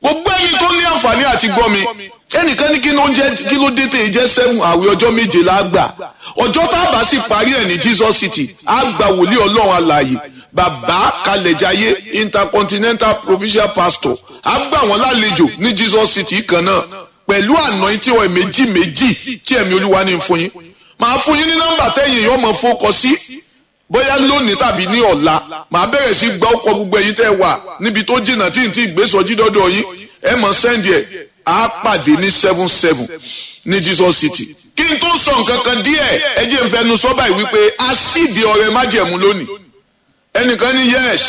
gbogbo ẹni tó ní àǹfààní àti gbọ́ mi ẹnìkan ní kí ló ń jẹ́ kí ló dé tèè jẹ́ seven àwẹ̀ ọjọ́ méje la gbà ọjọ́ tá a bá sì parí ẹ̀ ní Jesus City á gba wòlíì ọlọ́run alààyè bàbá kalẹ̀jáyé intercontinental provincial pastor á gbà wọ́n lálejò ní Jesus City kan náà pẹ̀lú anointing oil méjì méjì tí ẹ̀mí olúwa ní fún yín màá fún yín ní nọ́mbà tẹ́yìn yóò mọ̀ fọ́kọ sí bóyá lónìí tàbí ní ọ̀la màá bẹ̀rẹ̀ sí gbọ́ ọkọ̀ gbogbo ẹ̀yin tẹ́ wà níbi tó jìnnà tí n ti gbé sọjí dọ́dọ̀ yín ẹ mọ̀ sẹ́ndì ẹ̀ á pàdé ní seven seven ní Jesus City. kí n tó sọ nǹkan kan díẹ̀ ẹ jẹ́ n fẹnu sọ báyìí wípé a sídìí ọrẹ májẹ̀mú lónìí ẹnìkan ní yes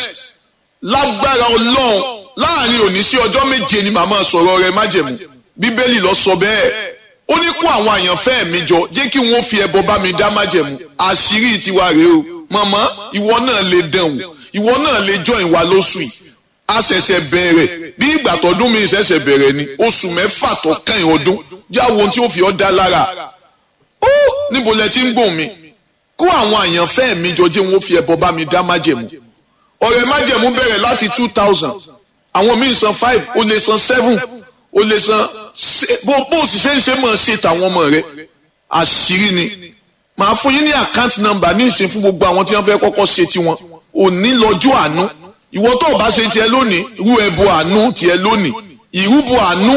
lágbára ọlọ́run láàrin òní sí ọjọ́ méje ni màmá sọ̀rọ̀ ọrẹ májẹ̀mú bíbélì lọ sọ bẹ́ẹ̀ ó ní kó àwọn àyànfẹ́ mi jọ jẹ́ kí wọ́n fi ẹbọ bá mi dá májẹ̀mú àṣírí tiwa rèé o màmá ìwọ náà lè dán o ìwọ náà lè jọ ìwà lóṣù yìí a ṣẹ̀ṣẹ̀ bẹ̀rẹ̀ bí ìgbà tọdún mi ṣẹ̀ṣẹ̀ bẹ̀rẹ̀ ni oṣù mẹ́fà tó kàn ọdún já wo ohun tí ó fi ọ́ dá lára ó níbo lẹ ti ń gbòhùn mi kó àwọn àyànfẹ́ mi jọ jẹ́ wọ́n fi ẹbọ bá mi dá májẹ̀mú ọ̀rẹ́ májẹ̀mú bẹ̀rẹ̀ láti two thousand àwọn míì san five ó lè san seven ó lè san bó bó sì ṣe ń ṣe máa ṣe tàwọn ọmọ rẹ àṣírí ni màá fún yín ní àkáǹtì nọ́mbà ní ìsìn fún gbogbo àwọn tí wọ́n fẹ́ kọ́kọ́ ṣe tiwọn òní lọ́jọ́ àánú ìwọ tó o bá ṣe tiẹ̀ lónìí irú ẹbọ àánú tiẹ̀ lónìí ìrúbọ àánú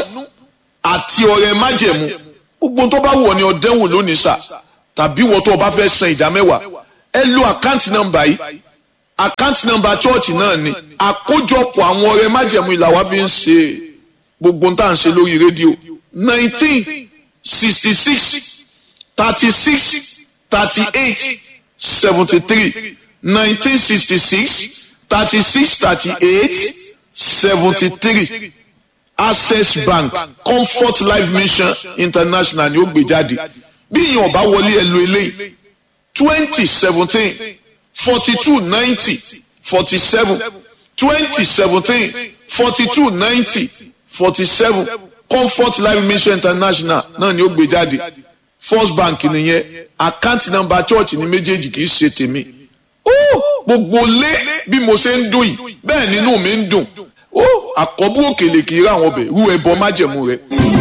àti ọrẹ májẹ̀mú gbogbo tó bá wù ọ́ ni ọdẹwò lónìí sà tàbí ìwọ tó o bá fẹ́ san ìdá mẹ́wàá ẹ lo àkáǹtì nọ́mbà yìí àkáǹtì nọ́mbà chọọchì náà ni àkójọpọ̀ àwọn ọrẹ májẹ̀mú ìlà wa fi ń ṣe gbogbo tá à ń ṣe lórí rédíò nineteen sixty six thirty six thirty eight seventy three nineteen sixty six thirty six thirty eight seventy three access bank comfort life mission international ni ó gbé jáde bí ìyẹn ọba wọlé ẹ lo eléyìí twenty seventeen forty two ninety forty seven twenty seventeen forty two ninety forty seven comfort life mission international náà ni ó gbé jáde first bank nìyẹn account number church ní méjèèjì kì í ṣe tèmi gbogbo lé bí mo ṣe ń dùn yìí bẹ́ẹ̀ nínú mi ń dùn àkọ́bù òkèlè kì í rà wọn bẹ̀ rú ẹbọ májẹ̀mú rẹ.